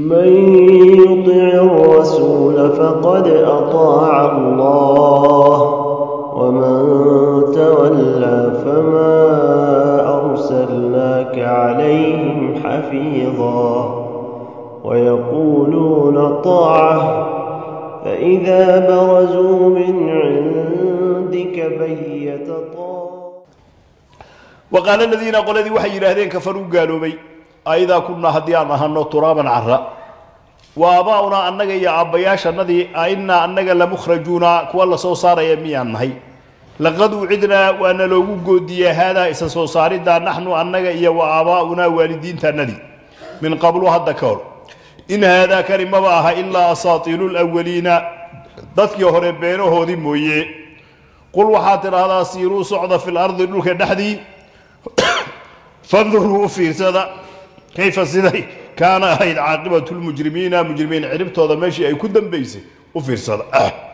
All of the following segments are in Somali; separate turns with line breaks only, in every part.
من يطع الرسول فقد أطاع الله ومن تولى فما أرسلناك عليهم حفيظا ويقولون طاعة فإذا برزوا من عندك بيت طاعة
waqaala aladiina qoladii waxay yidhaahdeen kafaruu gaaloobay aidaa kunnaa haddii aan ahano turaaban cara wa aabaa'unaa annaga iyo aabbayaashannadii ainnaa annaga lamukhrajuuna kuwa la soo saaraya miyaan nahay laqad ucidnaa waana loogu goodiye haadaa isa soo saariddaa naxnu annaga iyo wa aabaa'unaa waalidiintaannadii min qablu hadda ka hor in haadaa kani maba aha ilaa asaatiilu lwaliina dadkii hore beenahoodii mooye qul waxaad tidhaahdaa siiruu socda fi lardi dhulka dhexdii fanduruu u fiirsada kayfa siday kaana ahayd caaqibatu lmujrimiina mujrimiin ciribtooda meeshii ay ku dambaysay u fiirsada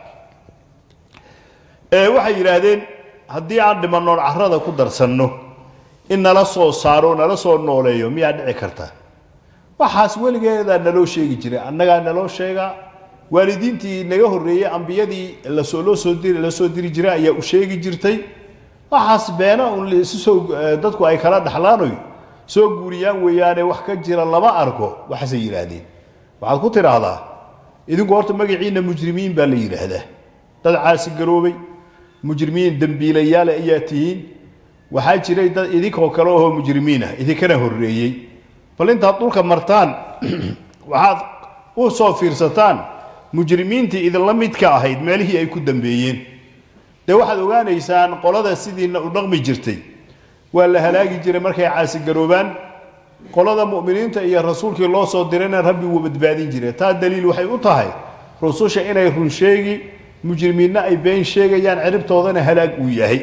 ee waxay yidhaahdeen haddii aan dhimanoon carrada ku darsanno in nala soo saaro nala soo nooleeyo miyaa dhici karta waxaas weligeedaa naloo sheegi jiray annagaa naloo sheegaa waalidiintii naga horreeyey ambiyadii lasoo loo soo diri la soo diri jiray ayaa u sheegi jirtay waxaas beena un laisu soo dadku ay kala dhaxlaanoy soo guuriyaan weeyaane wax ka jira lama arko waxaasay yidhaahdeen waxaad ku tidhaahdaa idinku horta magaciinna mujrimiin baa la yidhaahdaa dad caasi garoobay mujrimiin dembiilayaale ayaa tihiin waxaa jiray dad idinkoo kale ohoo mujrimiin ah idinkana horreeyey bal intaad dhulka martaan waxaad u soo fiirsataan mujrimiintii idinla midka ahayd meelihii ay ku dambeeyeen dee waxaad ogaanaysaan qolada sidiina u dhaqmi jirtay waa la halaagi jiray markay caasigaroobaan qolada mu'miniinta iyo rasuulkii loo soo dirayna rabbi wuu badbaadin jiray taa daliil waxay u tahay rususha inay run sheegi mujrimiinna ay been sheegayaan ciribtoodana halaag uu yahay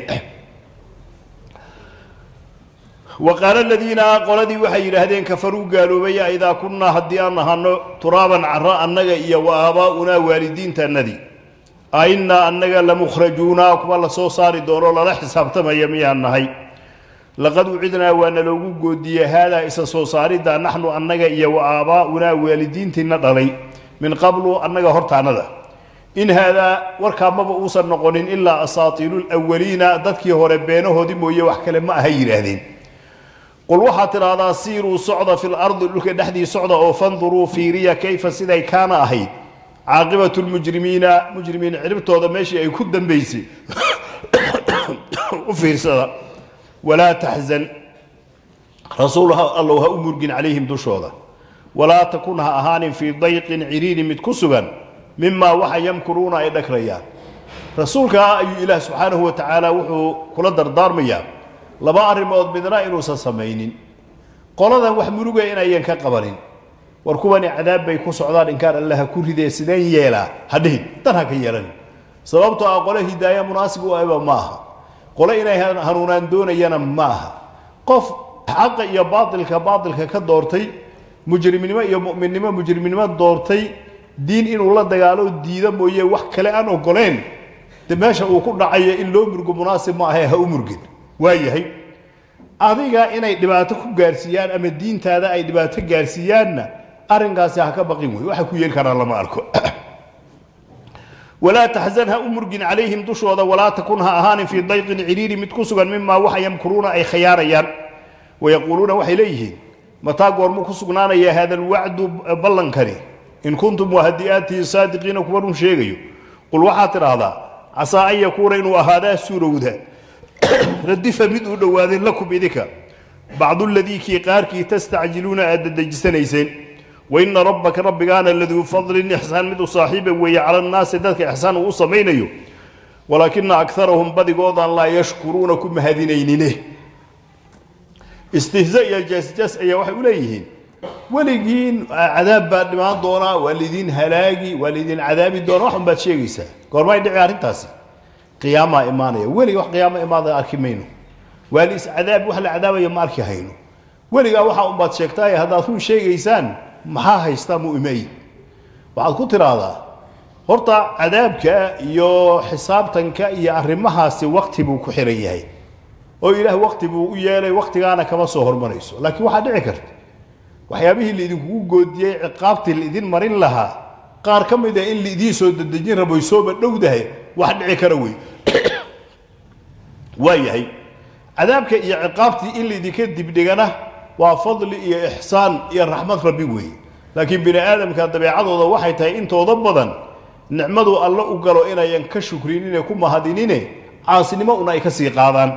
wa qaala aladiina qoladii waxay yidhaahdeen kafaruu gaaloobaya idaa kunnaa haddii aan ahano turaaban cara annaga iyo wa aabaa'unaa waalidiintaannadii ainnaa annaga lamukhrajuuna kuwa la soo saari doono lala xisaabtamaya miyaan nahay laqad ucidnaa waana loogu goodiye haadaa isa soo saaridda naxnu annaga iyo wa aabaa'unaa waalidiintiina dhalay min qablu annaga hortaannada in haadaa warkaa maba uusan noqonin ilaa asaatiilu lwaliina dadkii hore beenahoodii mooye wax kale ma aha yidhaahdeen qul waxaad tidhaahdaa siiruu socda fi lardi dhulka dhexdii socda oo fanduruu fiiriya kayfa siday kaana ahayd caaqibatu lmujrimiina mujrimiin ciribtooda meeshii ay ku dambaysay u fiirsada walaa taxzan rasuul allow ha u murgin calayhim dushooda walaa takun ha ahaanin fii dayqin ciriiri mid ku sugan mimaa waxa yamkuruuna ay dhagrayaan rasuulkaa ayuu ilaah subxaanahu wa tacaala wuxuu kula dardaarmayaa laba arrimood midna inuusan samaynin qoladan wax muruga inayan ka qabanin war kuwani cadaab bay ku socdaan inkaan alla ha ku ridee sideen yeelaa ha dhihin dan ha ka yeelanin sababtoo ah qole hidaaya munaasib u aba ma aha qole inay hanuunaan doonayana ma aha qof xaqa iyo baatilka baatilka ka doortay mujrimnimo iyo mu'minnimo mujrimnimo doortay diin inuu la dagaalo diida mooye wax kale aan ogoleen de meesha uu ku dhacayo in loo murgo munaasib ma ahe ha u murgin waayahay adiga inay dhibaato ku gaarsiiyaan ama diintaada ay dhibaato gaarsiiyaanna arrinkaasi ha ka baqin wey waxa ku yeeli karaa lama arko walaa taxzan ha u murgin calayhim dushooda walaa takun ha ahaanin fii dayqin ciriiri mid ku sugan mimaa waxa yamkuruuna ay khayaarayaan wayaquuluuna waxay leeyihiin mataa goormuu ku sugnaanaya hada alwacdu ballankani in kuntum waa haddii aad tihiin saadiqiina kuwa run sheegayo qul waxaad tidhaahdaa casaa an yakuuna inuu ahaadaa suurowda radifa mid uu dhowaaday lakum idinka bacdu ladii kii qaarkii tastacjiluuna aad dadejisanayseen waina rabbaka rabbigaana laduu fadlin ixsaan mid u saaxiiba weeye cala annaasi dadka ixsaan uu u samaynayo walaakina akarahum badigoodaan laa yashkuruuna ku mahadinaynine istihza iyo jasjas ayaa waxay u leeyihiin weligiin cadaab baa dhimaan doonaa waa lidiin halaagi waa lidiin cadaabi doona waxun baad sheegaysaa goormay dhici arrintaasi qiyaamaa imaanaya weliga wax qiyaamo imaada arki mayno waa lis cadaab wax la cadaabaya ma arki hayno weligaa waxaa unbaad sheegtaaye haddaad run sheegaysaan maxaa haystaa mu'imay waxaad ku tidhaahdaa horta cadaabka iyo xisaabtanka iyo arrimahaasi wakti buu ku xiran yahay oo ilaah wakti buu u yeelay waktigaana kama soo hormarayso laakiin waxaa dhici karta waxyaabihii laidinkugu goodiyey ciqaabtii laidin marin lahaa qaar ka mid a in laidiin soo dedejin raboy sooba dhowdahay wax dhici kara wey waa yahay cadaabka iyo ciqaabtii in laidinka dibdhigana waa fadli iyo ixsaan iyo raxmad rabbi weeye laakiin bini aadamka dabeecadooda waxay tahay intooda badan nicmadu alle u galo inayan ka shukrinine ku mahadinine caasinimo una ay ka sii qaadaan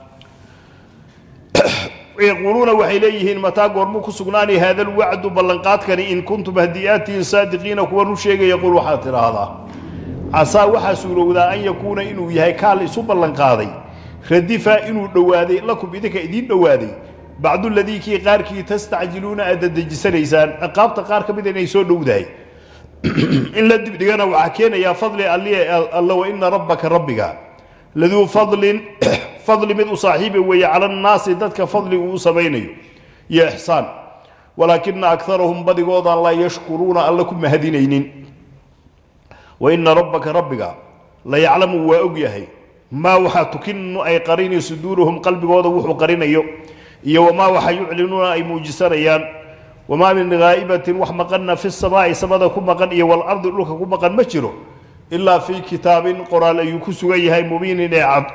yaquuluuna waxay leeyihiin mataa goormuu ku sugnaani haada alwacdu ballanqaadkani in kuntum hadiyaatihin saadiqiina kuwa nu sheegaya qul waxaad tidhaahdaa casaa waxaa suurowdaa an yakuuna inuu yahay kaal isu ballanqaaday radifa inuu dhowaaday lakum idinka idiin dhowaaday bacdu ladii kii qaarkii tastacjiluuna aad dadejisanaysaan ciqaabta qaar ka mida inay soo dhowdahay in la dibdhigana waxaa keenayaa fadli alli alla wa ina rabbaka rabbiga laduu fadlin fadli mid u saaxiiba weeye cala annaasi dadka fadli uu u samaynayo iyo ixsaan walaakina akarahum badigoodan laa yashkuruuna alla ku mahadinaynin wa ina rabbaka rabbiga la yaclamu waa og yahay maa waxaa tukinu ay qarini suduuruhum qalbigooda wuxuu qarinayo iyo wamaa waxa yuclinuuna ay muujisanayaan wamaa min haa'ibatin wax maqanna fi samaa'i samada ku maqan iyo walardi dhulka ku maqan ma jiro ilaa fii kitaabin qoraal ayuu ku sugan yahay mubiinin ee cad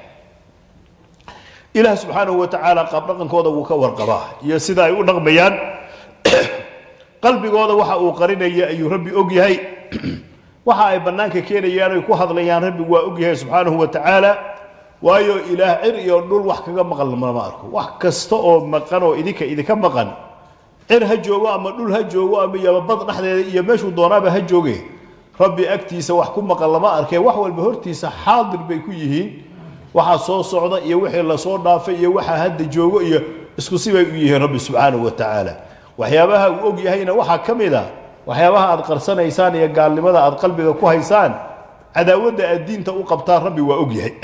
ilaah subxaanahu wa tacaala qaabdhaqankooda wuu ka warqabaa iyo sida ay u dhaqmayaan qalbigooda waxa uu qarinaya ayuu rabbi og yahay waxa ay bannaanka keenayaan ay ku hadlayaan rabbi waa og yahay subxaanahu wa tacaala waayo ilaah cir iyo dhul wax kaga maqan lama arko wax kasta oo maqan oo idinka idinka maqan cir ha joogo ama dhul ha joogo ama yababad dhexdeeda iyo meeshuu doonaaba ha jooge rabbi agtiisa wax ku maqan lama arkee wax walba hortiisa xaadir bay ku yihiin waxaa soo socda iyo wixii lasoo dhaafay iyo waxaa hadda joogo iyo isku sibay u yihiin rabbi subxaanahu wa tacaala waxyaabaha uu og yahayna waxaa ka mid a waxyaabaha aad qarsanaysaan iyo gaalnimada aad qalbiga ku haysaan cadaawadda aad diinta u qabtaan rabbi waa og yahay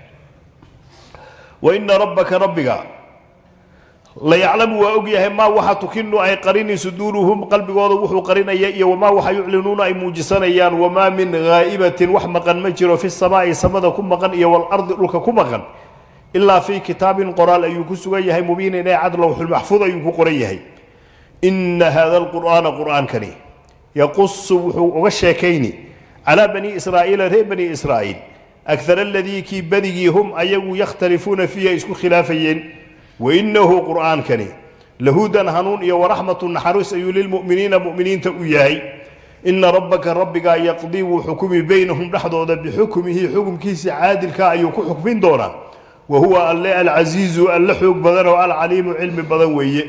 wa ina rabbaka rabbiga la yaclamu waa og yahay maa waxa tukinu ay qarini suduuruhum qalbigooda wuxuu qarinaya iyo wamaa waxa yuclinuuna ay muujisanayaan wamaa min haa'ibatin wax maqan ma jiro fi samaa'i samada ku maqan iyo walardi dhulka ku maqan ilaa fii kitaabin qoraal ayuu ku sugan yahay mubiinin ee cad lowxulmaxfuud ayuu ku qoran yahay ina hada alqur'aana qur'aankani yaqusu wuxuu uga sheekayni calaa bani israa'iila reer bani israa'iil akar aladii kii badigii hum ayagu yakhtalifuuna fiihi ay isku khilaafayeen wainahu qur'aankani lahudan hanuun iyo waraxmatu naxariis ayuu lilmu'miniina mu'miniinta u yahay ina rabbaka rabbigaa yaqdii wuu xukumi baynahum dhexdooda bixukmihi xukumkiisa caadilka ayuu ku xukmin doonaa wa huwa alle alcasiizu alle xoog badan oo alcaliimu cilmi badan weeye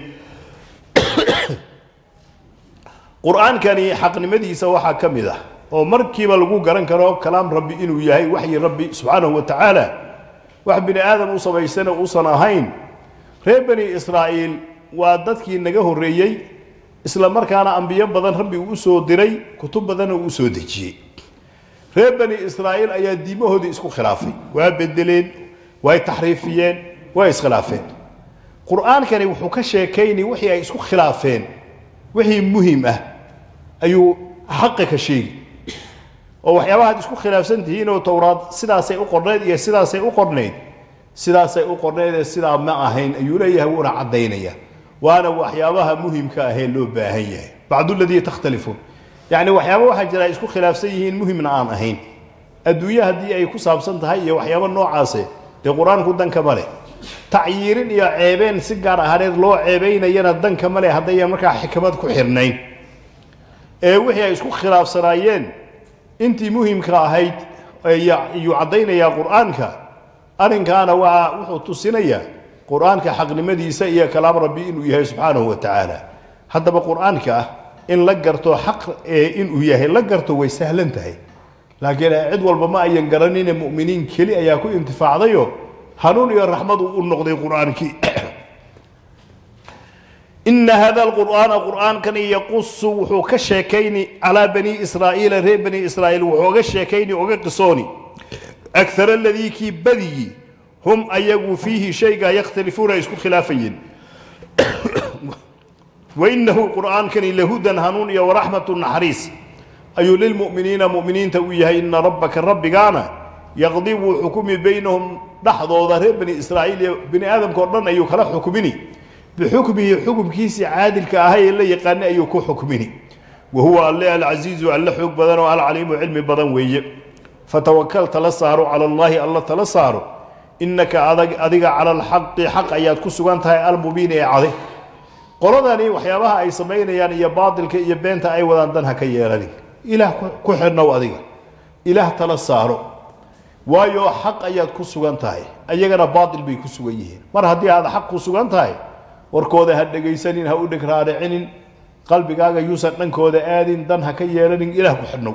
qur-aankani xaqnimadiisa waxaa ka mid ah oo markiiba lagu garan karo kalaam rabbi inuu yahay waxyi rabbi subxaanahu wa tacaala wax bini aadam u samaysana uusan ahayn reer bani israa'iil waa dadkii naga horreeyey isla markaana ambiyo badan rabbi uu usoo diray kutub badanna uu usoo dejiyey reer bani israa'iil ayaa diimahoodii isku khilaafay waa bedeleen way taxriifiyeen way iskhilaafeen qur-aankani wuxuu ka sheekayni wixii ay isku khilaafeen wixii muhim ah ayuu xaqa ka sheegi oo waxyaabaha ad isku khilaafsan tihiin oo towraad sidaasay u qornayd iyo sidaasay u qornayd sidaasay u qornaydee sidaa ma ahayn ayuu leeyahay wuuna caddaynaya waana waxyaabaha muhimka ahee loo baahan yahay bacduladii takhtalifuun yacni waxyaaba waxaa jira ay isku khilaafsan yihiin muhimna aan ahayn adduunye haddii ay ku saabsan tahay iyo waxyaaba noocaase dee qur-aanku danka ma leh tacyiirin iyo ceebeen si gaar ahaaneed loo ceebaynayana danka ma leh haddayan markaa xikmad ku xirnayn ee wixii ay isku khilaafsanaayeen intii muhimka ahayd ayuu caddaynayaa qur-aanka arrinkaana waa wuxuu tusinayaa qur-aanka xaqnimadiisa iyo kalaam rabbi inuu yahay subxaanahu wa tacaala haddaba qur-aanka ah in la garto xaq ee inuu yahay la garto way sahlan tahay laakiin cid walba ma ayan garanine mu'miniin keli ayaa ku intifaacdayo hanuun iyo raxmad uu u noqday qur-aankii ina hada alqur'aana qur'aankani yaqusu wuxuu ka sheekayni calaa bani israa'iila reer bani israa'iil wuxuu oga sheekayni oga qisooni akar aladii kii badigii hum ayagu fiihi shaygaa yakhtalifuuna ay isku khilaafayeen wainahu qur'aankani lahudan hanuun iyo waraxmatu naxariis ayuu lilmu'miniina mu'miniinta u yahay ina rabbaka rabbigaana yaqdi wuu xukumi baynahum dhexdooda reer bani israa'iil iyo bani aadamka o dhan ayuu kala xukmini bixukmihi xukumkiisii caadilka ahay ee la yaqaanay ayuu ku xukmini wa huwa alle alcasiizu alle xoog badan oo alcaliimu cilmi badan weeye fatawakal tala saaro cala allaahi alla tala saaro innaka adag adiga cala alxaqi xaq ayaad ku sugan tahay almubiin ee cade qoladani waxyaabaha ay samaynayaan iyo baatilka iyo beenta ay wadaan dan ha ka yeelanin ilaah ku xidhnow adiga ilaah tala saaro waayo xaq ayaad ku sugan tahay ayagana baatil bay ku sugan yihiin mar haddii aad xaq ku sugan tahay warkooda ha dhegaysanin ha u dheg raaricinin qalbigaaga yuusan dhankooda aadin dan ha ka yeelanin ilaah ku xidhnow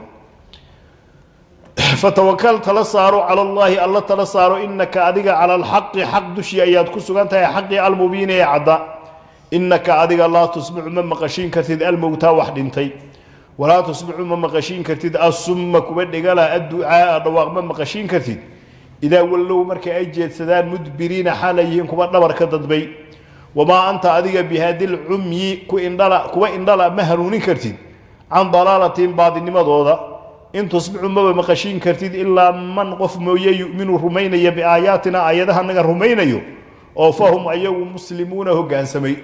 fatawakal tala saaro cala allaahi alla tala saaro inaka adiga cala alxaqi xaq dushii ayaad ku sugan tahay xaqii almubiini ee cadda inaka adiga laa tusmicu ma maqashiin kartid almowtaa wax dhintay walaa tusmicu ma maqashiin kartid assumma kuwa dhigala adducaaa dhawaaq ma maqashiin kartid idaa wallow markay ay jeedsadaan mudbiriina xaalay yihiin kuwa dhabarka dadbay wamaa anta adiga bihaadil cumyi ku indhala kuwa indhala ma hanuunin kartid can dalaalatin baadinimadooda in tusmicu maba maqashiin kartid ilaa man qof mooye yuminu rumaynaya biaayaatina aayadaha naga rumaynayo oo fahum ayagu muslimuuna hogaansamay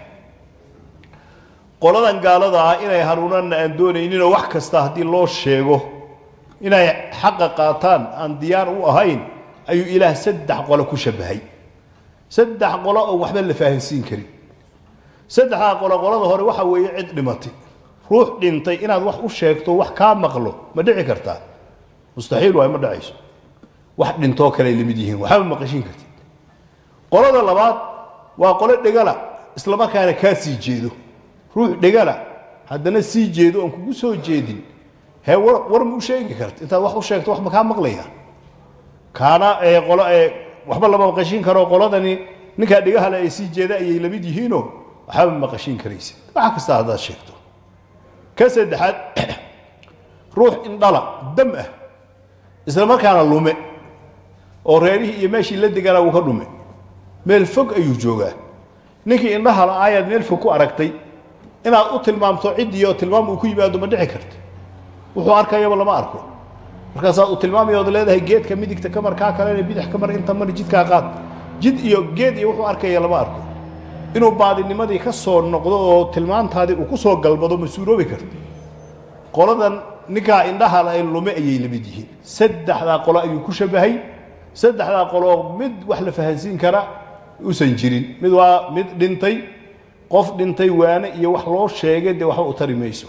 qoladan gaalada ah inay hanuunanna aan doonayninoo wax kasta haddii loo sheego inay xaqa qaataan aan diyaar u ahayn ayuu ilaah saddex qolo ku shabahay saddex qolo oo waxba la fahansiin karin saddexdaa qolo qolada hore waxa weeye cid dhimatay ruux dhintay inaad wax u sheegto wax kaa maqlo ma dhici kartaa mustaxiil waay ma dhacayso wax dhintoo kale ay lamid yihiin waxba maqashiin kartid qolada labaad waa qolo dhegala islamarkaana kaa sii jeedo ruux dhegala haddana sii jeedo oon kugu soo jeedin hee war war ma u sheegi karta intaad wax u sheegto wax ma kaa maqlaya kaana ee qolo ee waxba lama maqashiin karo qoladani ninkaa dhegahale ay sii jeeda ayay lamid yihiinoo waxba ma maqashiin karaysid wax kasta haddaad sheegto ka saddexaad ruux indhala dam ah isla markaana lume oo reerihii iyo meeshii la deganaa uu ka dhume meel fog ayuu joogaa ninkii indhaha la ayaad meel fog ku aragtay inaad u tilmaamto ciddii oo tilmaam uu ku yimaado ma dhici karta wuxuu arkayaba lama arko markaasaad u tilmaamaya ood leedahay geedka midigta ka mar kaa kalena bidix ka mar inta mar jidkaa qaad jid iyo geed iyo wuxuu arkaya lama arko inuu baadinimadii ka soo noqdo oo tilmaantaadii uu ku soo galbado ma suuroobi karta qoladan ninkaa indhaha la lume ayay lamid yihiin saddexdaa qolo ayuu ku shabahay saddexdaa qoloo mid wax la fahansiin kara usan jirin mid waa mid dhintay qof dhintay waane iyo wax loo sheegay dee waxba u tari mayso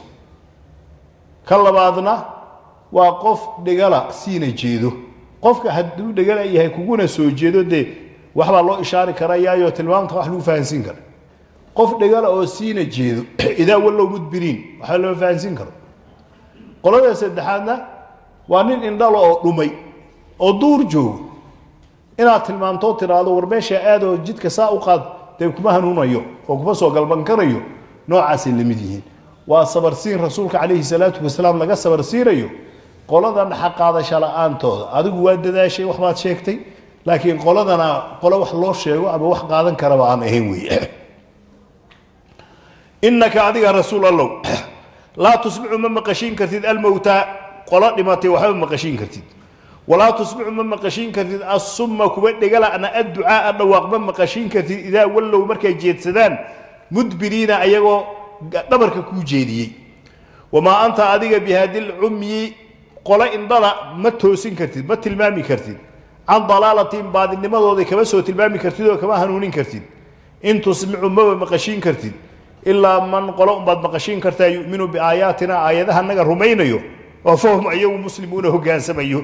ka labaadna waa qof dhegala siina jeedo qofka hadduu dhegala yahay kuguna soo jeedo dee waxbaa loo ishaari karayaayo tilmaamta wax lagu fahansiin kara qof dhegala oo siina jeedo idaa wallow mudbiriin waxba lama fahansiin karo qolada saddexaadna waa nin indhalo oo dhumay oo duur joogo inaad tilmaamtoo tiraahdo war meesha aadoo jidka saa u qaad dee kuma hanuunayo oo kuma soo galban karayo noocaasay la mid yihiin waa sabarsiin rasuulka calayhi salaatu wasalaam laga sabarsiinayo qoladan xaqaadasha la-aantooda adigu waa dadaashay waxbaad sheegtay laakiin qoladana qolo wax loo sheego ama wax qaadan karaba aan ahayn weeye inaka adiga rasuul allow laa tusmicu ma maqashiin kartid almowtaa qolo dhimatay waxba maqashiin kartid walaa tusmicu ma maqashiin kartid assumma kuwa dhegala'na adducaaa dhawaaq ma maqashiin kartid idaa wallow markay jeedsadaan mudbiriina ayagoo dhabarka kuu jeediyey wamaa anta adiga bihaadil cumyi qolo indhala ma toosin kartid ma tilmaami kartid can dalaalatin baadinimadooda kama soo tilmaami kartid oo kama hanuunin kartid in tusmicu maba maqashiin kartid ilaa man qolo unbaad maqashiin kartaa yuminu biaayaatina aayadaha naga rumaynayo oo fahum ayagu muslimuuna hogaansamayo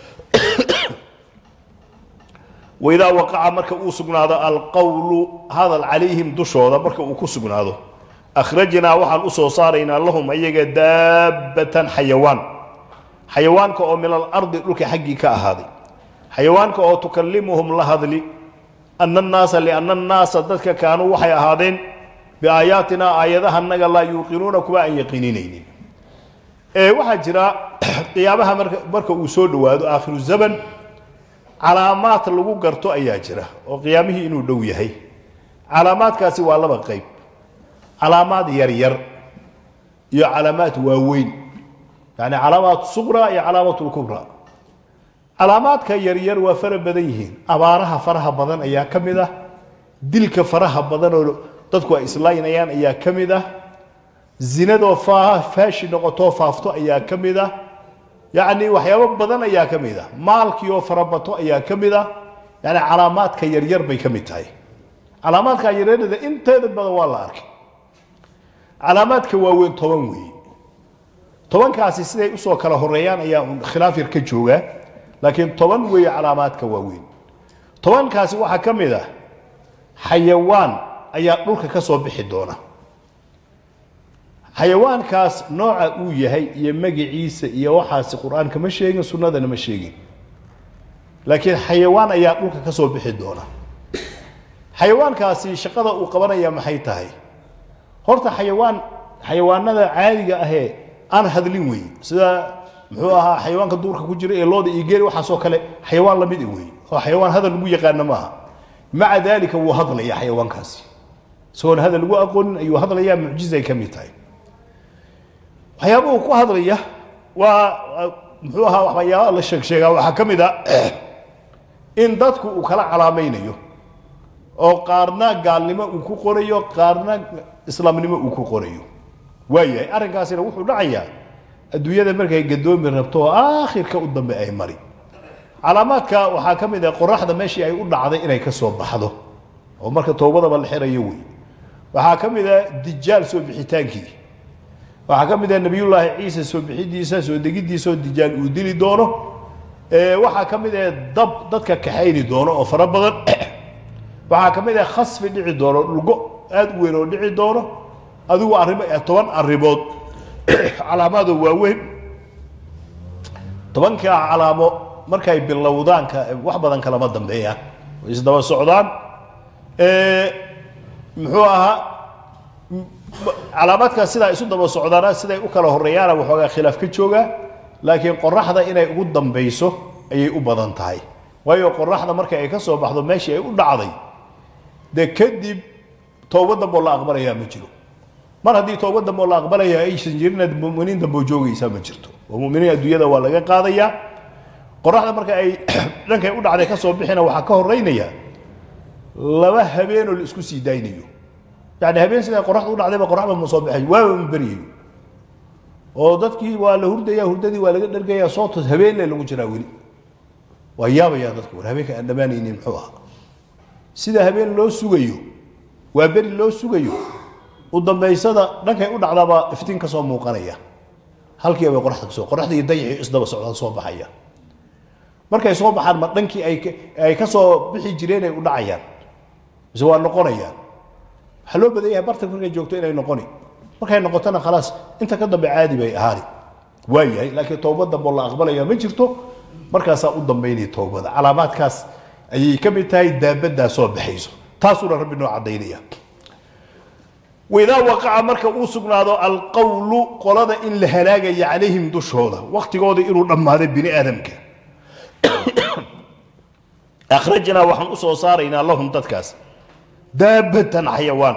waidaa waqaca marka uu sugnaado alqowlu hadal calayhim dushooda marka uu ku sugnaado akhrajnaa waxaan usoo saaraynaa lahum ayaga daabbatan xayawaan xayawaanka oo min alardi dhulka xaggii ka ahaaday xayawaanka oo tukallimuhum la hadli ana annaasa lianna annaasa dadka kaanuu waxay ahaadeen biaayaatina aayadaha naga laa yuuqinuuna kuwa aan yaqiininaynin ee waxaa jira qiyaabaha marka marka uu soo dhowaado aakhiru zaman calaamaad lagu garto ayaa jira oo qiyaamihii inuu dhow yahay calaamaadkaasi waa laba qayb calaamaad yaryar iyo calaamaad waaweyn yani calaamaat suqra iyo calaamaat lkubra calaamaadka yaryar waa fara badan yihiin abaaraha faraha badan ayaa ka mid ah dilka faraha badan oo dadku ay islaynayaan ayaa ka mid ah zinadoo faa faashi noqotoo faafto ayaa ka mid ah yacni waxyaabo badan ayaa ka mid ah maalkii oo farabato ayaa ka mid ah yani calaamaadka yaryar bay ka mid tahay calaamaadka yaryarada inteeda badan waa la arkay calaamaadka waaweyn toban weeye tobankaasi siday usoo kala horeeyaan ayaa un khilaaf yar ka jooga laakiin toban weeye calaamaadka waaweyn tobankaasi waxaa ka mid ah xayawaan ayaa dhulka ka soo bixi doona xayawaankaas nooca uu yahay iyo magiciisa iyo waxaasi qur-aanka ma sheegin sunnadana ma sheegin laakiin xayawaan ayaa dhulka ka soo bixi doona xayawaankaasi shaqada uu qabanaya maxay tahay horta xayawaan xayawaanada caadiga ahee aan hadlin weeye sida muxuu ahaa xayawaanka duurka ku jira ee looda iyo geeli waxaasoo kale xayawaan lamid i weeye oo xayawaan hadal lagu yaqaano maaha maca daalika wuu hadlaya xayawaankaasi isagoon hadal lagu aqoonin ayuu hadlayaa mucjizay ka mid tahay waxyaabuhu ku hadlaya waa muxuu ahaa waxyaaba la sheeg sheegaa waxaa ka mid a in dadku uu kala calaamaynayo oo qaarna gaalnimo uu ku qorayo qaarna islaamnimo uu ku qorayo waayahay arrinkaasina wuxuu dhacayaa adduunyada markay gadoomi rabto oo aakhirka u dambe ay mari calaamaadka waxaa ka mid ah qoraxda meeshii ay u dhacday inay ka soo baxdo oo marka toobadaba la xirayo wey waxaa ka mid ah dijaal soo bixitaankii waxaa ka mid ah nebiyullaahi ciise soo bixidiisa soo degidiisa oo dijaal uu dili doono waxaa ka mid ah dab dadka kaxayni doono oo fara badan waxaa ka mid ah khasfi dhici doono dhulgo aada u weyn oo dhici doono adigu arrimo toban arrimood calaamaado waaweyn tobankaa calaamo markay bilowdaanka wax badan kalama dambeeyaan way isdaba socdaan muxuu ahaa calaamaadkaas sidaa isu daba socdaana siday u kala horeeyaana waxoogaa khilaaf ka jooga laakiin qoraxda inay ugu dambayso ayay u badan tahay waayo qoraxda marka ay ka soo baxdo meeshii ay u dhacday dee kadib towba damboo la aqbalayaa ma jiro mar haddii towba damboo la aqbalaya aysan jirina muminiin damboo joogaysaa ma jirto oo muminiin adduunyada waa laga qaadayaa qoraxda marka ay dhankay u dhacday ka soo bixina waxaa ka horeynaya laba habeenoo la isku sii daynayo yani habeen siday qoraxda u dhacdayba qoraxda ma soo baxay waaba ma beryayo oo dadkii waa la hurdaya hurdadii waa laga dhargaya sootos habeenle lagu jiraa weli waa yaabayaa dadku war habeenka aan dhammaanaynin muxuu ahaa sida habeen loo sugayo waa beri loo sugayo u dambaysada dhankay u dhacdaabaa iftiin ka soo muuqanaya halkii bay qoraxda kasoo qoraxda iyo dayixii isdaba socdaan soo baxaya markay soo baxaan ma dhankii ay ay ka soo bixi jireen ay u dhacayaan mise waa noqonayaan waxaa loo badan yahay bartanka markay joogto inay noqoni markay noqotona khalaas inta ka dambe caadi bay ahaani waa yahay laakiin towbad damboo la aqbalaya ma jirto markaasaa u dambaynaya towbada calaamaadkaas ayay ka mid tahay daabaddaa soo baxayso taasuuna rabbi noo caddaynaya waidaa waqaca marka uu sugnaado alqowlu qolada in la halaagaya calayhim dushooda waktigooda inuu dhammaaday bini aadamka akhrajnaa waxaan u soo saaraynaa lahum dadkaas daabatan xayawaan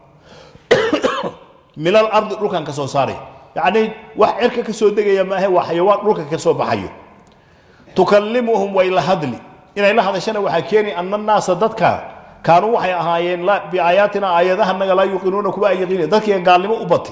min alardi dhulkan ka soo saaray yacnii wax cerka ka soo degaya maahe waa xayawaan dhulka ka soo baxayo tukallimuhum way la hadli inay la hadashana waxaa keeni ana naasa dadka kaanuu waxay ahaayeen biaayaatina aayadahanaga laa yuqinuuna kuwa ay yaqiina dadkiiga gaalnimo u batay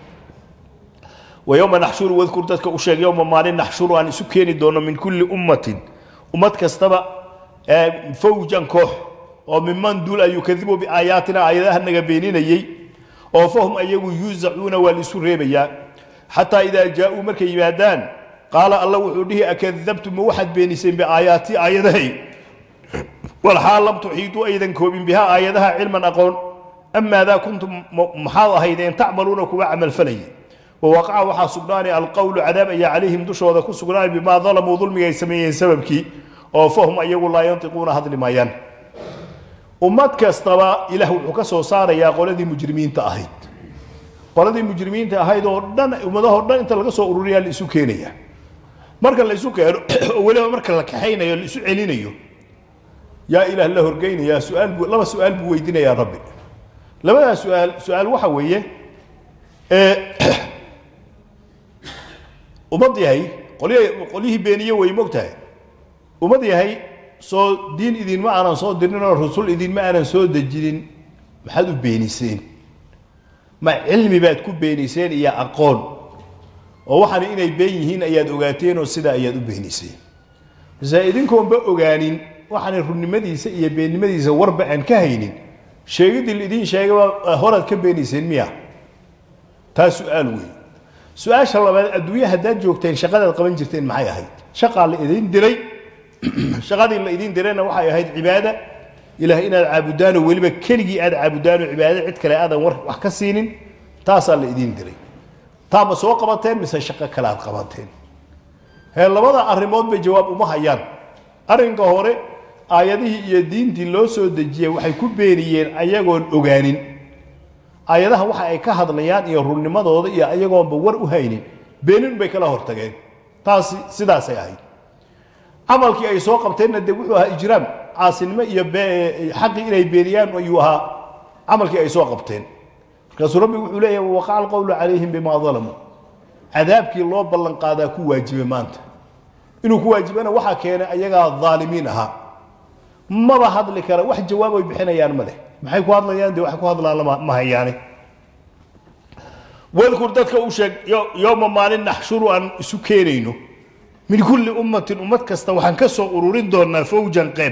wa yowma naxshuru wadkur dadka u sheeg yowma maalin naxshuru aan isu keeni doono min kulli ummatin ummad kastaba fawjan koox oo miman duul ayuu kadibu biaayaatina aayadahanaga beeninayey oo fahum ayagu yuuzacuuna waa laisu reebayaa xataa idaa jaa-uu markay yimaadaan qaala alla wuxuu dhihi akadabtum ma waxaad beeniseen biaayaatii aayadahay walxaal lam tuxiituu aydan koobin bihaa aayadaha cilman aqoon amaadaa kuntum maxaad ahaydeen tacmaluuna kuwa camalfalayay wawaqaca waxaa sugnaanay alqowlu cadaab ayaa calayhim dushooda ku sugnaanay bimaa dalamuu dulmiga ay sameeyeen sababkii oo fahum ayagu laa yantiquuna hadli maayaan ummad kastaba ilaah wuxuu ka soo saarayaa qoladii mujrimiinta ahayd qoladii mujrimiinta ahayd oo dhan ummadahoo dhan inta laga soo ururiyaa la isu keenaya marka la isu keeno oo weliba marka la kaxaynayo la isu celinayo yaa ilaah la horgeynayaa su-aal buu laba su-aal buu weydiinayaa rabbi labadaa su-aal su-aal waxa weeye ummad yahay qolya qolyihii beeniye way mogtahay ummad yahay soo diin idinma aanan soo dirin oo rasul idinma aanan soo dejinin maxaad u beeniseen ma cilmi baad ku beeniseen iyo aqoon oo waxaana inay been yihiin ayaad ogaateen oo sidaa ayaad u beeniseen mase idinkoonba ogaanin waxaana runnimadiisa iyo beennimadiisa warba aan ka haynin sheegidii laidin sheegaba horaad ka beeniseen miya taa su-aal weyn su-aasha labaad adduunya haddaad joogteen shaqadaad qaban jirteen maxay ahayd shaqaa la idin diray shaqadii la idin dirayna waxay ahayd cibaada ilaah inaad caabudaanoo weliba keligii aad caabudaanoo cibaadada cid kale aadan war wax ka siinin taasaa la idin diray taa ma soo qabateen mise shaqo kale aad qabateen hee labada arrimood bay jawaab uma hayaan arrinka hore aayadihii iyo diintii loo soo dejiyey waxay ku beeniyeen ayagoon ogaanin aayadaha waxa ay ka hadlayaan iyo runnimadooda iyo ayagoonba war u haynin beenin bay kala hortageen taasi sidaasay ahayd camalkii ay soo qabteenna dee wuxuu ahaa ijraam caasinimo iyo xaqii inay beeniyaan ayuu ahaa camalkii ay soo qabteen markaasuu rabbi wuxuu leeyahay waqaca alqowlu calayhim bimaa dalamuu cadaabkii loo ballan qaadaa ku waajibay maanta inuu ku waajibana waxaa keenay ayagaa dhaalimiin ahaa maba hadli kara wax jawaab ay bixinayaan ma leh maxay ku hadlayaan dee waxay ku hadlaan lama ma hayaane wadkur dadka u sheeg yowma maalin naxshuru aan isu keenayno min kulli ummatin ummad kasta waxaan ka soo ururin doonaa fawjan qeyb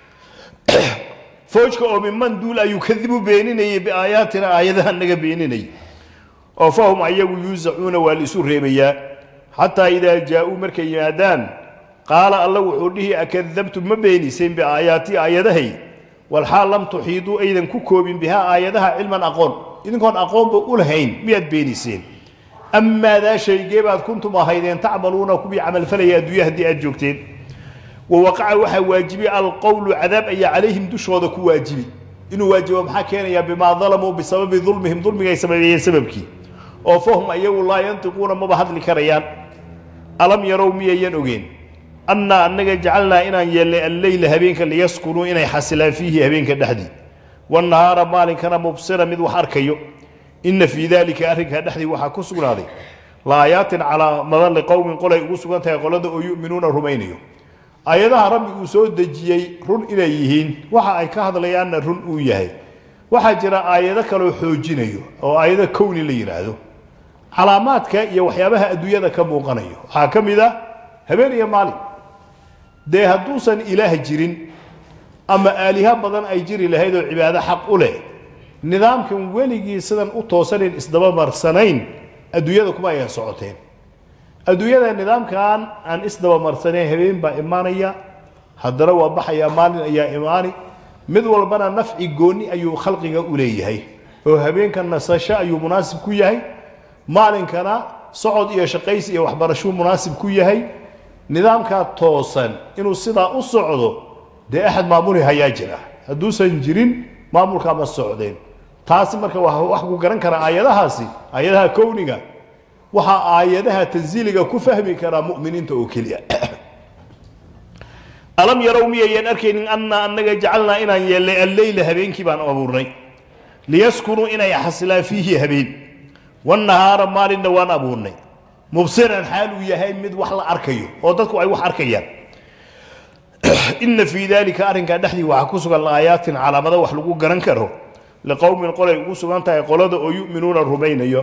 fawjka oo minman duul ayuu kadibu beeninayay biaayaatina aayadaha naga beeninayay oo fahum ayagu yuusacuuna waa la isu reebayaa xataa idaa jaa-uu markay yimaadaan qaala alla wuxuu dhihi akadabtum ma beeniseen biaayaatii aayadahay walxaal lam tuxiiduu aydan ku koobin bihaa aayadaha cilman aqoon idinkoon aqoonba u lahayn miyaad beeniseen amaadaa shaygee baad kuntum ahaydeen tacmaluuna kuwii camalfalaya adduunya haddii aad joogteen wawaqaca waxaa waajibi alqowlu cadaab ayaa calayhim dushooda ku waajibi inuu waajibo maxaa keenayaa bimaa dalamuu bisababi dulmihim dulmigay sameeyeen sababkii oo fahum ayagu laa yantiquuna maba hadli karayaan alam yarow miyayan ogeen annaa annaga jacalnaa inaan yeelnay alleyla habeenka liyaskunuu inay xasilaan fiihi habeenka dhexdii wanahaara maalinkana mubsira mid wax arkayo ina fii dalika arrinkaa dhexdii waxaa ku sugnaaday laayaatin calaamadan liqowmin qolay ugu sugan tahay qolada oo yu'minuuna rumaynayo aayadaha rabbi uu soo dejiyey run inay yihiin waxa ay ka hadlayaanna run uu yahay waxaa jira aayado kaloo xoojinayo oo aayado kowni la yidhaahdo calaamaadka iyo waxyaabaha adduunyada ka muuqanayo waxaa ka mid ah habeen iyo maalin dee hadduusan ilaah jirin ama aaliha badan ay jiri lahayd oo cibaado xaq u leh nidaamkan weligii sidan u toosanin isdaba marsanayn adduunyada kuma ayan socoteen adduunyada nidaamkan aan isdaba marsanayn habeen baa imaanaya haddana waa baxayaa maalin ayaa imaani mid walbana nafci gooni ayuu khalqiga u leeyahay oo habeenka nasasho ayuu munaasib ku yahay maalinkana socod iyo shaqaysi iyo waxbarashuu munaasib ku yahay nidaamkaa toosan inuu sidaa u socdo dee axad maamuli hayaa jira hadduusan jirin maamulkaa ma socdeen taasi marka waa wax ku garan kara aayadahaasi aayadaha kowniga waxaa aayadaha tansiiliga ku fahmi karaa mu'miniinta oo keliya alam yarow miyayan arkaynin annaa annaga jacalnaa inaan yeelnay alleyla habeenkii baan abuurnay liyaskunuu inay xasilaan fiihi habeen wanahaara maalinna waan abuurnay mubsiran xaal uu yahay mid wax la arkayo oo dadku ay wax arkayaan ina fii dalika arrinkaa dhexdii waxaa ku sugan aayaatin calaamado wax lagu garan karo liqowmin qolay ugu sugan tahay qolada oo yu'minuuna rumaynayo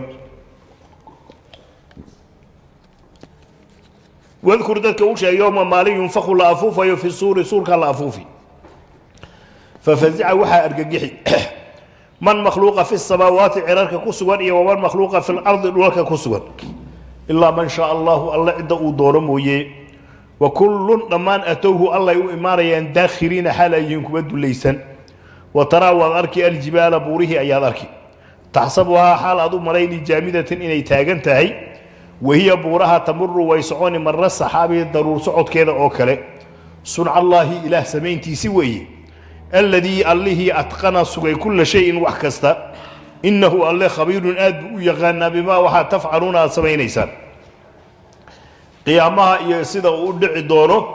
wadkur dadka u sheeg yowma maalin yunfaku la afuufayo fi suuri suurka la afuufi fafazica waxaa argagixi man makhluuqa fi samaawaati cirarka ku sugan iyo waman makhluuqa fi lardi dhulalka ku sugan ilaa man shaa allahu alla cidda uu doono mooye wa kullun dhammaan atowhu allay u imaanayaan daakhiriina xaal ay yihiin kuwa dulaysan wa taraa waad arki aljibaala buurihii ayaad arki taxsabuhaa xaal aad u malayni jaamidatan inay taagan tahay wahiya buuraha tamuru way soconi marra saxaabi daruur socodkeeda oo kale sunca allaahi ilaah samayntiisi weeye alladii allihii atqana sugay kulla shayin wax kasta innahu alle khabiirun aad buu u yaqaanaa bimaa waxaa tafcaluuna aad samaynaysaan qiyaamaha iyo sida uu u dhici doono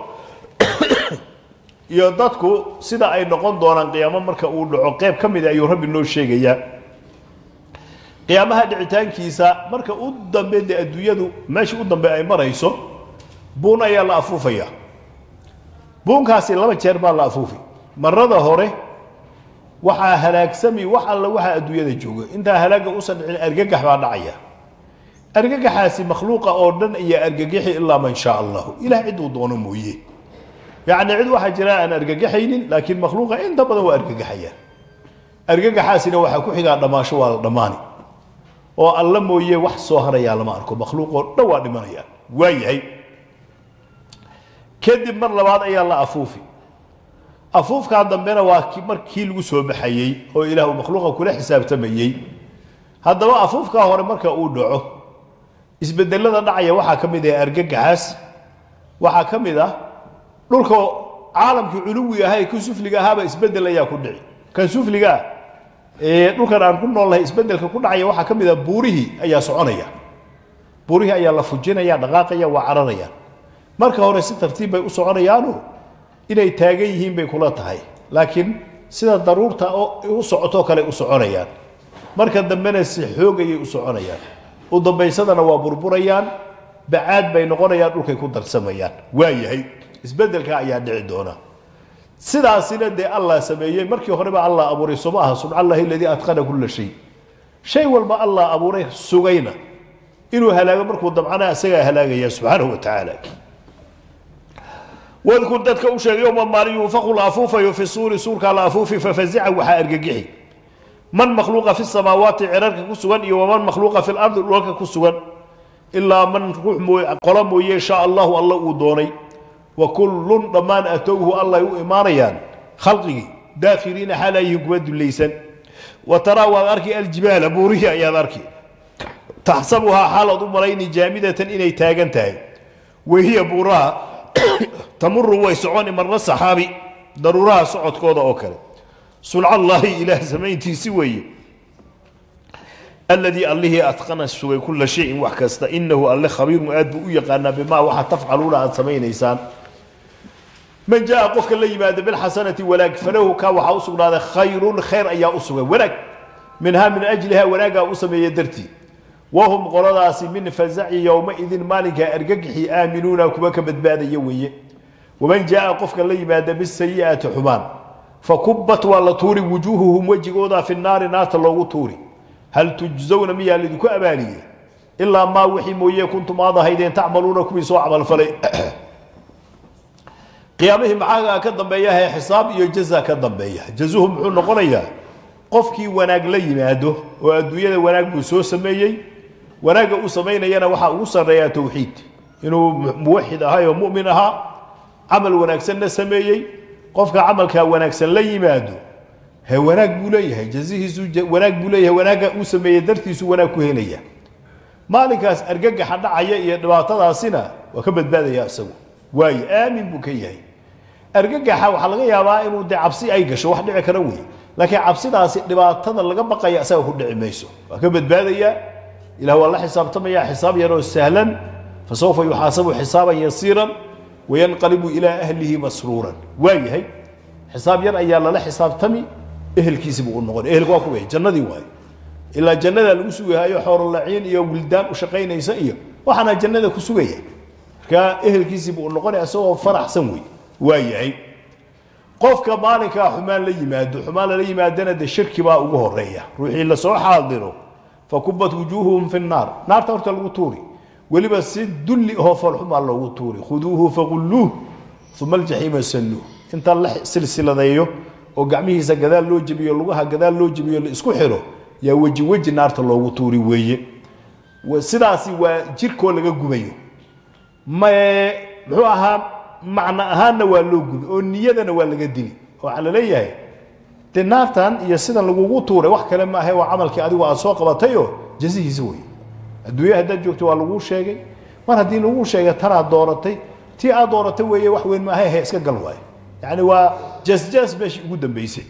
iyo dadku sida ay noqon doonaan qiyaamo marka uu dhaco qeyb ka mida ayuu rabbi noo sheegayaa qiyaamaha dhicitaankiisa marka u dambe dee adduunyadu meesha u dambe ay marayso buun ayaa la afuufaya buunkaasi laba jeer baa la afuufi marada hore waxaa halaagsami wax alla waxaa adduunyada jooga intaa halaagga usan dhicin argagax baa dhacaya argagaxaasi makhluuqa oo dhan ayaa argagaxi ilaa man shaa allahu ilah cid uu doono mooye yacni cid waxaa jira aan argagaxaynin laakiin makhluuqa inta badan waa argagaxayaan argagaxaasina waxaa ku xigaa dhammaasho waa la dhammaani oo alla mooye wax soo harayaa lama arko makhluuq oo dhan waa dhimanayaan waa yahay kadib mar labaad ayaa la afuufi afuufkaa dambena waa ki- markii lagu soo baxayey oo ilaah uu makhluuqa kula xisaabtamayey haddaba afuufkaa hore marka uu dhaco isbedelada dhacaya waxaa ka mid ah argagaxaas waxaa ka mid ah dhulka caalamkii culuwi ahaa ee kan sufliga ahaaba isbedel ayaa ku dhici kan sufliga ah ee dhulkan aan ku noolnahay isbedelka ku dhacaya waxaa ka mid ah buurihii ayaa soconaya buurihii ayaa la fujinaya dhaqaaqaya waa cararaya marka hore si tartiib bay u soconayaanu inay taagan yihiin bay kula tahay laakiin sida daruurta oo u socotoo kale u soconayaan marka dambena si xoogayay u soconayaan u dambaysadana waa burburayaan bacaad bay noqonayaan dhulkay ku darsamayaan waa yahay isbedelka ayaa dhici doona sidaasina dee allah sameeyey markii horeba allah abuuray soma aha subxa allahi aladii atqana kula shay shay walba allah abuuray sugayna inuu halaago markuu dabcana isagaa halaagaya subxaanahu wa tacaala wadkur dadka u sheegay yowma maalin yunfaqu la afuufayo fi suuri suurkaa la afuufi fafazica waxaa argagixi man makhluuqa fi samaawaati cirarka ku sugan iyo waman makhluuqa fi lardi dhulka ku sugan ilaa man ruux mooy qolo mooye shaa allahu alla uu doonay wa kullun dhammaan atowhu allay u imaanayaan khalqigii daakhiriina xaalayihin kuwa dulaysan wa taraa waad arki aljibaala buurihii ayaad arki taxsabuhaa xaalaad u malayni jaamidatan inay taagan tahay wahiya buuraha tamuru way soconi marna saxaabi daruuraha socodkooda oo kale sulcallaahi ilaah samayntiisi weeye aladii allihii atqana sugay kula shayin wax kasta inahu alle khabiirun aad buu u yaqaanaa bimaa waxa tafcaluuna aad samaynaysaan man jaa qofka la yimaada bilxasanati wanaag falahu kaa waxaa u sugnaaday khayrun khayr ayaa u sugay wanaag minhaa min ajliha wanaaggaa u sameeya dartii wahum qoladaasi min fazaci yowmaidin maalinkaa argagixi aaminuuna kuwa ka badbaadaya weeye waman jaa qofka la yimaada bisayi'ati xumaan fakubat waa la tuuri wujuuhuhum wejigooda fi naari naarta loogu tuuri hal tujzawna miyaa lidinku abaaliye ilaa maa wixii mooye kuntum aad ahaydeen tacmaluuna kuwii soo camalfalay qiyaamihii maxaagaa ka dambeeya hee xisaab iyo jaza ka dambeeya jazuhu muxuu noqonayaa qofkii wanaag la yimaado oo adduunyada wanaag buu soo sameeyey wanaagga uu samaynayana waxaa ugu sarreeyaa towxiid inuu muwaxid ahay oo mu'min ahaa camal wanaagsanna sameeyey qofka camalkaa wanaagsan la yimaado he wanaag buu leeyahay jazihiisu wanaag buu leeyahay wanaagga uu sameeyey dartiisu wanaag ku helaya maalinkaas argagaxa dhacaya iyo dhibaatadaasina waa ka badbaadaya isagu waayo aamin buu ka yahay argagaxa waxaa laga yaabaa inuu dee cabsi ay gasho wax dhici kara wey laakiin cabsidaasi dhibaatada laga baqaya isaga ku dhici mayso waa ka badbaadaya ilah waa la xisaabtamaya xisaab yaroo sahlan fasawfa yuxaasabu xisaaban yasiiran wayanqalibu ilaa ahlihi masruuran waa yahay xisaab yar ayaa lala xisaabtami ehelkiisi buu u noqon ehelku waa kuwa jannadii waayo ilaa jannada lagu sugahayo xoorolaciin iyo wildaan u shaqaynaysa iyo waxaana jannada ku sugaya marka ehelkiisii buu noqonaya isagoo faraxsan wey waa yahay qofka maalinkaa xumaan la yimaado xumaan lala yimaadana de shirki baa ugu horeeya ruuxii lasoo xaadiro fakubat wujuuhuhum fi nnaar naarta horta lagu tuuri weliba si dulli ahoo foolxumaa loogu tuuri khuduuhu faqulluuh uma aljaxiima salluuh inta la silsiladeeyo oo gacmihiisa gadaal loo jebiyo lugaha gadaal loo jebiyo la isku xiro yaa weji weji naarta loogu tuuri weeye sidaasi waa jirkoo laga gubayo me muxuu ahaa macno ahaanna waa loo gubi oo niyadana waa laga dili waxaa la leeyahay dee naartan iyo sidan lagugu tuuray wax kale maahe waa camalkii adigu aad soo qabatayoo jazihiisa wey adduunya haddaad joogto waa laguu sheegay mar haddii laguu sheegay tanaad dooratay tii aad dooratay weeye wax weyn maahe he iska gal waayo yani waa jasjas meeshii ugu dambeysay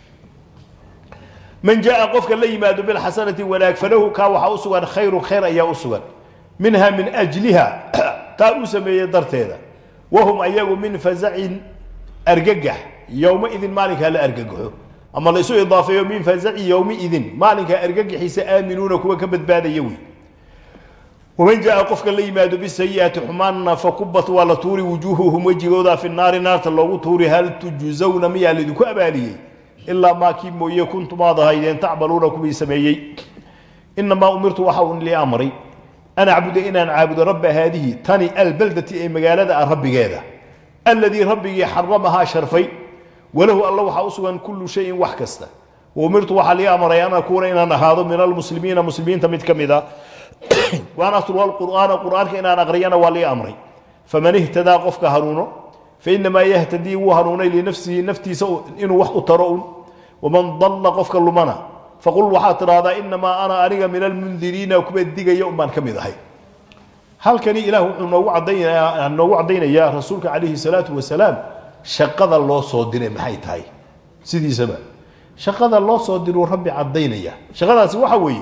man jaa qofka la yimaado bilxasanati wanaag falahu kaa waxaa u sugan khayru khayr ayaa u sugan minha min ajliha taa uu sameeyey darteeda wahum ayagu min fazacin argagax yowmaidin maalinkaa la argagaxo ama la isu idaafeeyo min fazaci yowmiidin maalinkaa argagaxiisa aaminuuna kuwa ka badbaadaya wey waman jaa qofka la yimaado bisayi'ati xumaanna fakubat waa la tuuri wujuuhuhum wejigooda fi naari naarta loogu tuuri hal tujzawna miyaa laidinku abaaliyey ilaa maa kii mooye kuntum aad ahaydeen tacmaluuna kuwii sameeyey inamaa umirtu waxa uu lii amray an acbuda inaan caabudo rabba haadihi tani albaldati ee magaalada ah rabbigeeda alladii rabbigii xaramahaa sharfay walahu alla waxaa u sugan kullu shayin wax kasta waumirtu waxaa lii amray an akuuna inaan ahaado min almuslimiina muslimiinta mid ka mid a waan atluwa alqur'aana qur'aanka inaan aqriyana waa lii amray faman ihtadaa qofka hanuuno fainamaa yahtadii wuu hanuunay linafsihi naftiisa inuu wax u taro un waman dalla qofka lumana faqul waxaad tidhaahdaa inamaa ana aniga min almundiriina kuwa digaya un baan ka mid ahay halkani ilaah wuxuu noogu cadaynayaa noogu caddaynayaa rasuulka calayhi salaatu wasalaam shaqada loo soo diray maxay tahay sidiisaba shaqada loo soo diruu rabbi caddaynaya shaqadaasi waxa weeye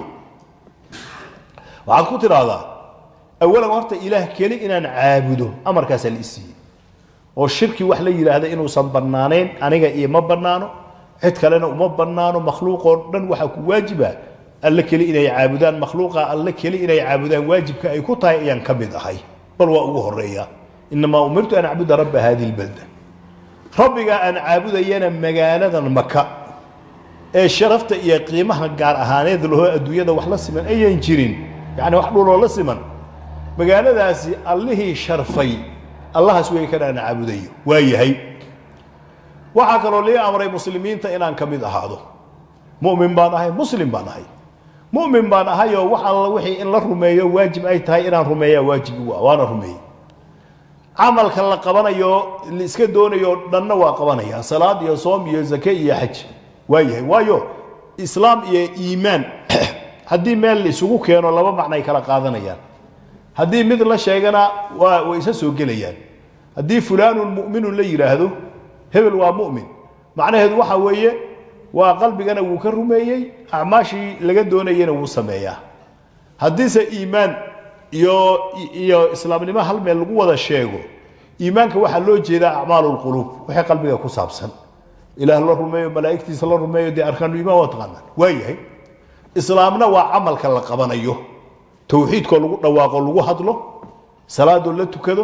waxaad ku tidhaahdaa awalan horta ilaah keli inaan caabudo amarkaasaa la isiiyey oo shirki wax la yidhaahda inuusan bannaanayn aniga ioma bannaano cid kalena uma bannaano makhluuqoo dhan waxaa ku waajiba alle keli inay caabudaan makhluuqa alle keli inay caabudaan waajibka ay ku tahay ayaan ka mid ahay bal waa ugu horeeya inamaa umirtu an acbuda rabba hadihi lbalda rabbiga aan caabudayana magaaladan maka ee sharafta iyo qiimaha gaar ahaaneed lahoo adduunyada wax la siman ayan jirin yacni wax dhuloo la siman magaaladaasi allihii sharfay allahaas wey kan aan caabudayo waa yahay waxaa kaloo lii amray muslimiinta inaan ka mid ahaado mumin baan ahay muslim baan ahay mumin baan ahayoo wax alla wixii in la rumeeyo waajib ay tahay inaan rumeeyaa waajib igu ah waana rumeeyey camalka la qabanayo la iska doonayo dhanna waa qabanaya salaad iyo soom iyo zake iyo xaj waa yahay waayo islaam iyo iimaan haddii meel la isugu keeno laba macno ay kala qaadanayaan haddii mid la sheegana waa way isa soo gelayaan haddii fulaanun mu'minun la yidhaahdo hebel waa mu'min macnaheedu waxa weeye waa qalbigana wuu ka rumeeyey acmaashii laga doonayena wuu sameeyaa haddiise iimaan iyo iyo islaamnimo hal meel lagu wada sheego iimaanka waxaa loo jeedaa acmaalu lquluub wixii qalbiga ku saabsan ilaah la rumeeyo malaa'igtiisa la rumeeyo dee arkaanu iimaan waa taqaanaan waa yahay islaamna waa camalka la qabanayo towxiidkoo lagu dhawaaqo lagu hadlo salaadoo la tukado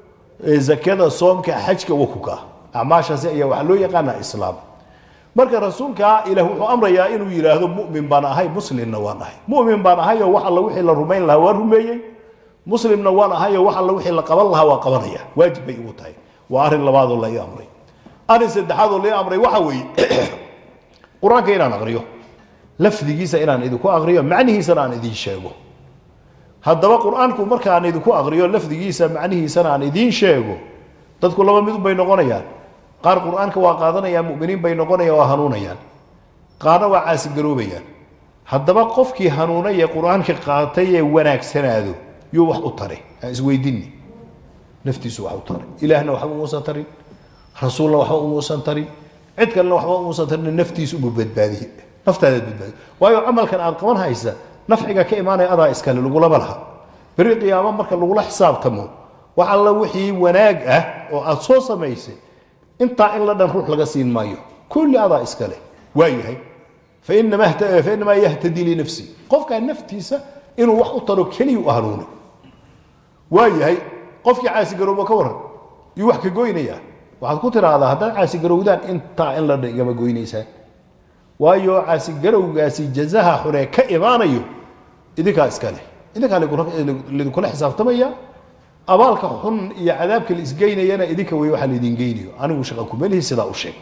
zakada soomka xajka wakuka acmaashaasi ayaa waxaa loo yaqaanaa islaam marka rasuulka ilaah wuxuu amrayaa inuu yidhaahdo mumin baan ahay muslimna waan ahay mumin baan ahayoo wax alla wixii la rumayn lahaa waa rumeeyey muslimna waan ahayoo wax alla wixii la qaban lahaa waa qabanaya waajib bay igu tahay waa arrin labaadoo la ii amray arrin saddexaadoo la ii amray waxa weeye qur-aanka inaan aqriyo lafdigiisa inaan idinku aqriyo macnihiisana aan idiin sheego haddaba qur-aanku markaan idinku aqriyo lafdigiisa macnihiisana aan idiin sheego dadku laba mid bay noqonayaan qaar qur-aanka waa qaadanayaan muminiin bay noqonayaan waa hanuunayaan qaarna waa caasigaroobayaan haddaba qofkii hanuunay ee qur-aanka qaatay ee wanaagsanaado yuu wax u taray aan isweydiini naftiisu wax u taray ilaahna waxba umuusan tarin rasuulna waxba umuusan tarin cid kalena waxba umuusan tarin naftiisu umu badbaadiye naftaadaad badbaadiye waayo camalkan aad qaban haysa nafciga ka imaanaya adaa iskale lagulama laha beri qiyaamo marka lagula xisaabtamo wax alla wixii wanaag ah oo aad soo samaysay intaa in la dhan ruux laga siin maayo kulli adaa iskale waa yahay fainamaa yahtadii linafsi qofkaa naftiisa inuu wax u taro keliya u hanuuni waa yahay qofkii caasigarowba ka waran yuu wax ka goynayaa waxaad ku tiraahdaa haddaad caasigarowdaan intaa in la dhan igama goynaysaan waayo caasigarowgaasi jazaha xunee ka imaanayo idinkaa iskale idinkaa lidinkula xisaabtamaya abaalka xun iyo cadaabka la isgeynayana idinka wey waxaa laydin geynayo anigu shaqa kumelihi sidaa u sheeg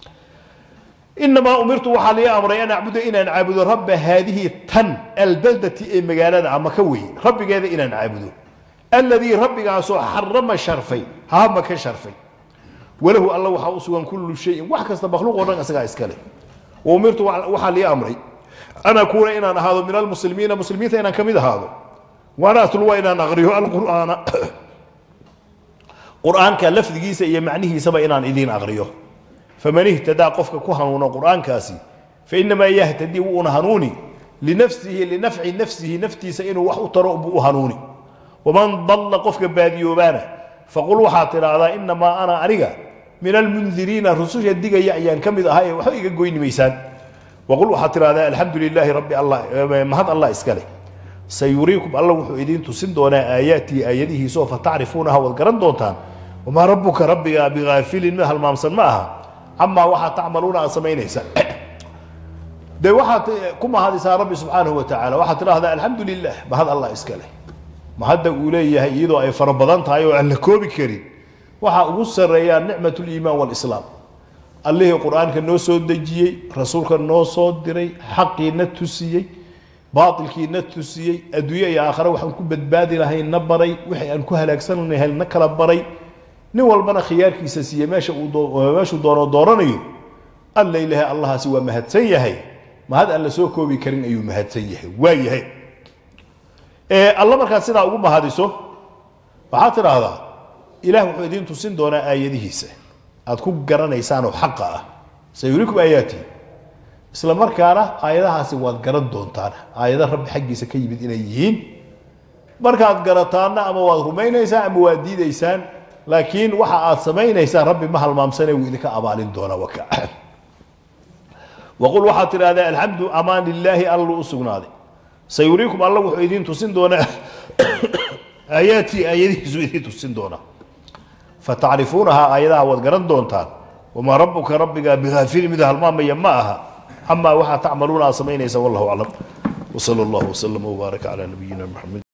inamaa umirtu waxaa lii amray an acbuda inaan caabudo rabba haadihi tan albaldati ee magaalada ama ka wey rabbigeeda inaan caabudo alladii rabbigaasoo xarama sharfay hama ka sharfay walahu alla waxaa u sugan kullu shayin wax kasta makhluuq o dhan isagaa iskale umirtu waxaa lii amray an akuuna inaan ahaado min almuslimiina muslimiinta inaan ka mid ahaado waana atluwa inaan aqriyo alqur'aana qur'aanka lafdigiisa iyo macnihiisaba inaan idiin aqriyo faman ihtadaa qofka ku hanuuno qur'aankaasi fainamaa yahtadii wuuna hanuuni linafsihi linafci nafsihi naftiisa inuu wax u taro buu u hanuuni waman dalla qofka baadiyoobaana faqul waxaad tidhaahdaa inamaa ana aniga min almundiriina rususha digaya ayaan ka mid ahay ee waxba iga goyni maysaan waqul waxaad tidhahdaa alxamdu lilaahi rabbi allah mahad allah iskale sayuriikum alla wuxuu idiin tusin doonaa aayaatii aayadihiisaoo fatacrifuunaha waad garan doontaan wamaa rabbuka rabbiga bigaafilin mid halmaamsan ma aha camaa waxaa tacmaluuna aad samaynaysaan dee waxaad ku mahadisaa rabbi subxaanahu wa tacaala waxaad tidhaahdaa alxamdu lilah mahad allah iska leh mahadda uu leeyahay iyadoo ay fara badan tahay oo aan la koobi karin waxaa ugu sarreeyaa nicmat liimaan walislaam allihii qur-aanka noo soo dejiyey rasuulka noo soo diray xaqiina tusiyey baatilkiina tusiyey adduunye iyo aakhare waxaan ku badbaadi lahayn na baray wixii aan ku halaagsan lahayn na kala baray nin walbana khiyaarkiisa siiye meesha uu doo- meeshuu doono dooranayo alla ilahay allahaasi waa mahadsan yahay mahad aan la soo koobi karin ayuu mahadsan yahay waa yahay ee alla markaad sidaa ugu mahadiso waxaad tidhaahdaa ilaah wuxuu idiin tusin doonaa aayadihiisa aad ku garanaysaan oo xaqa ah sayurikum aayaati isla markaana aayadahaasi waad garan doontaan aayada rabbi xaggiisa ka yimid inay yihiin markaad garataanna ama waad rumaynaysaan ama waad diidaysaan laakiin waxa aad samaynaysaan rabbi ma halmaamsane wuu idinka abaalin doonaa waka waqul waxaad tidhahdaa alxamdu amaan lilaahi allu u sugnaaday sayuriikum alla wuxuu idiin tusin doonaa aayaatii aayadihiisu idiin tusin doonaa fatacrifuunahaa aayadaha waad garan doontaan wamaa rabuka rabbiga bihaafilin mid halmaamaya ma aha camaa waxaa tacmaluuna aad samaynaysa wallahu aclam wsala allahu wslama wbaaraka calaa nabiyina maxamed